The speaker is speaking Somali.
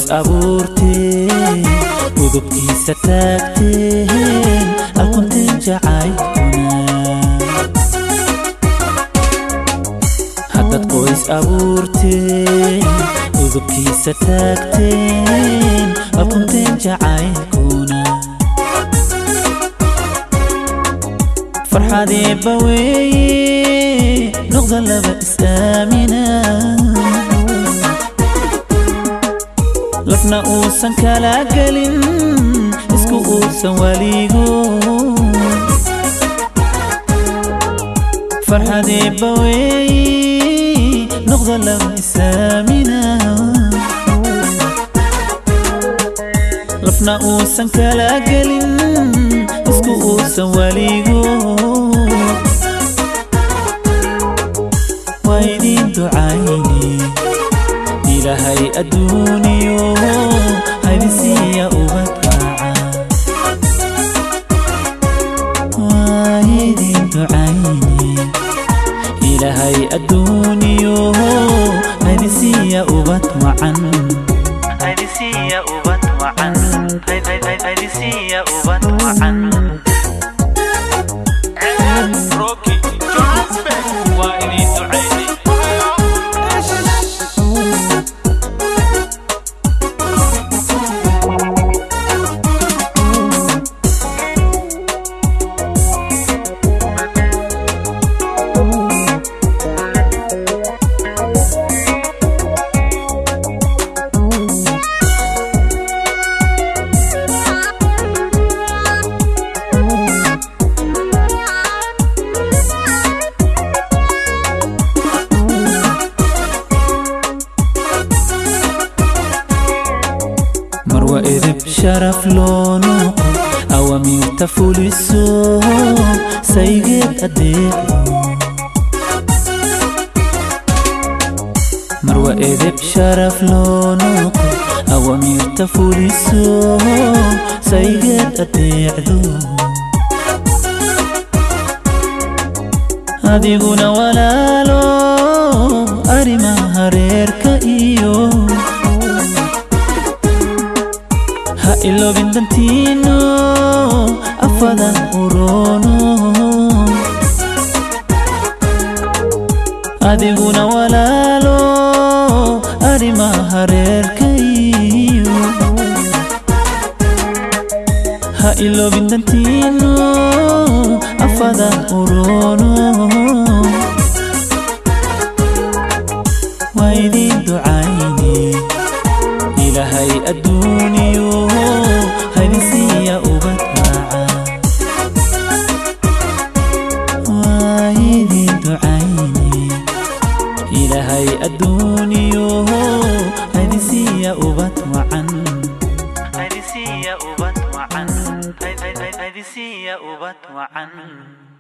abuurteen udubkiisa taagteen alkunteen jacaylkuna haddad qoys abuurteen udubkiisa taagteen alkunteen jacaylkuna farxadeeba weeye noqda laba is-aamina lafna uusan kala gelin isku uusan weligo farxadeeba weeye noqda laba is-aamina lafna uusan kala gelin isku uusan weligo waa idin ducayne ilaahay adduuniyo haydisiiya ubad raaca waa idin ducayne ilaahay adduuniyo haydisiiya ubad wacan haydisiiya ubad wacan haydisiiya ubad wacan Rocky Johannesburg waa idin ducaynay marwa edeb sharaf loo noqo awamiirta fuliso saygeed adeeco marwa edeb sharaf loo noqo awamiirta fuliso saygeed adeecdo adiguna walaalo arrimaha reerka iyo ha iloobin dantiino afada urono adiguna walaalo arrimaha reerkayo ha iloobin dantiino afada urono waa idin ducayne ilaahay adduuniyo haydisiiya ubad raaca waa idin ducayne ilaahay adduuniyo haydisiiya ubad wacan haydisiiya ubad wacan haydisiiya ubad wacan